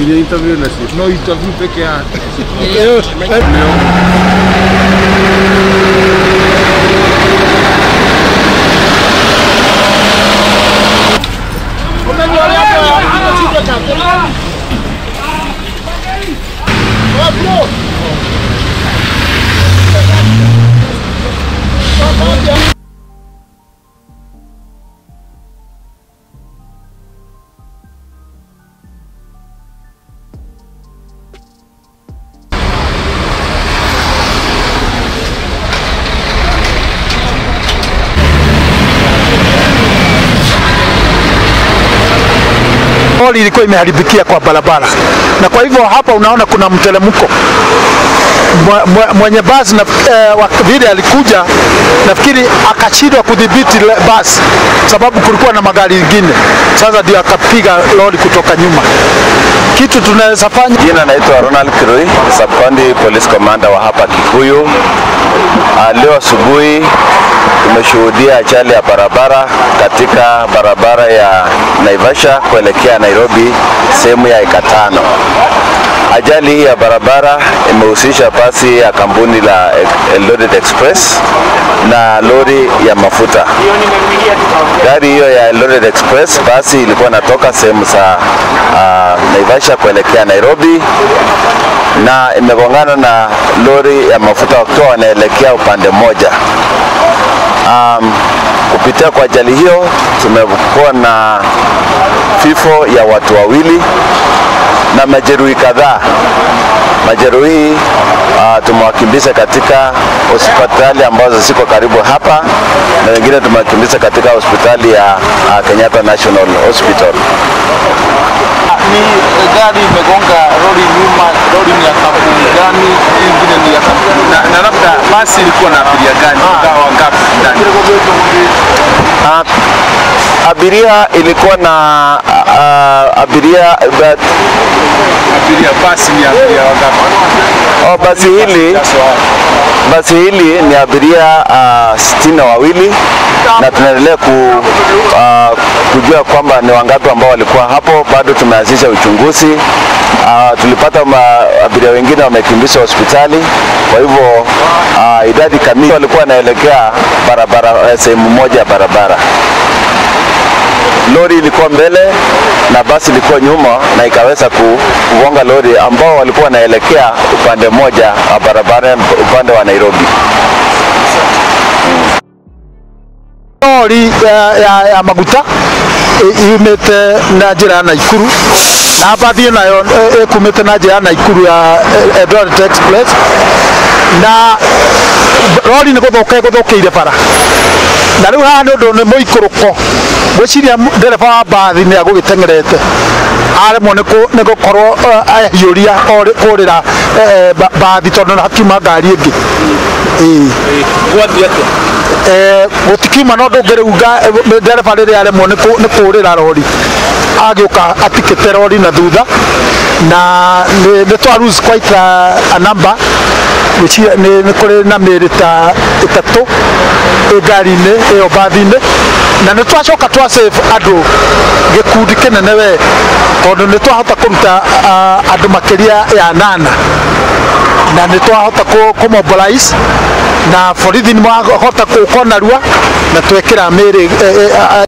Ndio interview na sisi. no interview peke yake. lori ilikuwa imeharibikia kwa barabara, na kwa hivyo hapa unaona kuna mteremko. Mwe- mwe- Mwenye basi na eh, wa- vile alikuja, nafikiri akashindwa kudhibiti le- basi sababu kulikuwa na magari mengine, sasa ndio akapiga lori kutoka nyuma. Kitu tunaweza fanya Jina naitwa Ronald Kirui, Sub-County Police Commander wa hapa Kikuyu. Ah, Leo asubuhi tumeshuhudia ajali ya barabara katika barabara ya Naivasha kuelekea Nairobi sehemu ya eka tano. Ajali hii ya barabara imehusisha basi ya kampuni la Eldoret Express na lori ya mafuta. Gari hiyo ya Eldoret Express basi ilikuwa inatoka sehemu za uh, Naivasha kuelekea Nairobi na imegongana na lori ya mafuta wakiwa wanaelekea upande mmoja. Um, kupitia kwa ajali hiyo tumekuwa na vifo ya watu wawili na majeruhi kadhaa. Majeruhi uh, tumewakimbiza katika hospitali ambazo ziko karibu hapa na wengine tumewakimbiza katika hospitali ya uh, Kenyatta National Hospital. Ni gari imegonga lori nyuma, lori ni ya kampuni gani? Hii Ingine ni ya kampuni na, na labda basi ilikuwa na abiria gani? Ingawa wangapi ndani? Uh, abiria ilikuwa na uh, abiria but, Abiria basi ni abiria wangapi? oh, basi hili basi hili ni abiria uh, sitini na wawili na tunaendelea ku, uh, kujua kwamba ni wangapi ambao walikuwa hapo. Bado tumeanzisha uchunguzi. Uh, tulipata ma, abiria wengine wamekimbizwa hospitali, kwa hivyo uh, idadi kamili walikuwa wanaelekea barabara eh, sehemu moja ya barabara lori ilikuwa mbele na basi ilikuwa nyuma na ikaweza ku- kugonga lori ambao walikuwa wanaelekea upande mmoja wa barabara upande wa Nairobi. lori ya, ya, ya maguta ĩ- yumĩte na njĩra ya Naikuru na mbathi nayo ĩ- ĩkumĩte na njĩra ya Naikuru ya eh, Eldoret Express na lori nĩ gũthũka ĩgũthũkĩire bara na rĩu haha nĩ ũndũ nĩ mũikũrũko gwĩciria mu- ndereba wa mbathi nĩ agũgĩteng'erete aremwo nĩ kũ- nĩ gũkorwo eh, ahiũria orĩ- kũrĩra eh, ba- mbathi tondũ nĩ hakiuma ngari ĩngĩ ĩĩ Gwathi atĩa? eh, gũtikiuma no ndũngĩrĩunga eh, ndereba rĩrĩa aremwo nĩ kũ- nĩ kũũrĩra rori agĩũka atikĩte rori na thutha na nĩ nĩ twa lose quite a, a number Gwĩciria nĩ nĩ kũrĩ na mĩĩrĩ ta ĩtatũ ĩ ngari-inĩ ĩyo mbathi-inĩ na nĩ twacoka twa save andũ gĩkundi kĩnene we tondũ nĩ twahota kũruta ah, andũ makĩria ya nana na nĩ twahota kũ kũ mobilize na borithi nĩ mahota kũkona rua na twekĩra mĩĩrĩ eh, eh,